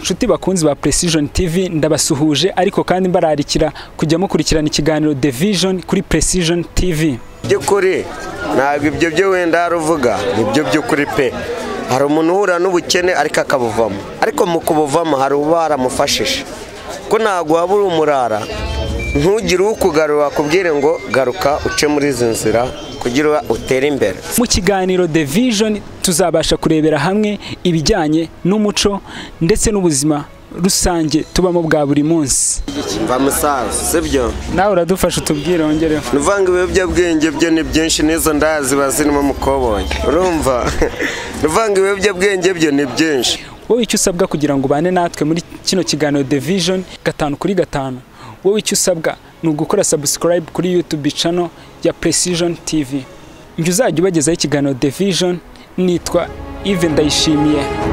nshuti bakunzi ba precision tv ndabasuhuje ariko kandi mbararikira kujya mukurikirana ikiganiro the vision kuri precision tv by'ukuri ntabwo ibyo byo wenda haruvuga ni byo by'ukuri pe hari umuntu uhura n'ubukene ariko akabuvamo ariko mu kubuvamo hari uba haramufashije ko ntabwo waba uri umurara ntugire ukugarura wakubwire ngo garuka uce muri izi nzira kugira utere imbere mu kiganiro the vision tuzabasha kurebera hamwe ibijyanye n'umuco ndetse n'ubuzima rusange tubamo bwa buri munsi mva musaza sibyo nawe uradufasha utubwire wongereho nuvanga ibiyobyabwenge byo ni byinshi n'izo ndazi bazirimo mukobonye urumva nuvanga ibiyobyabwenge byo ni byinshi wowe icyo usabwa kugira ngo ubane natwe muri kino kiganiro the vision gatanu kuri gatanu wowe icyo usabwa ni ugukora subscribe kuri youtube channel ya precision tv njye uzajya ubagezaho ikiganiro the vision nitwa ive ndayishimiye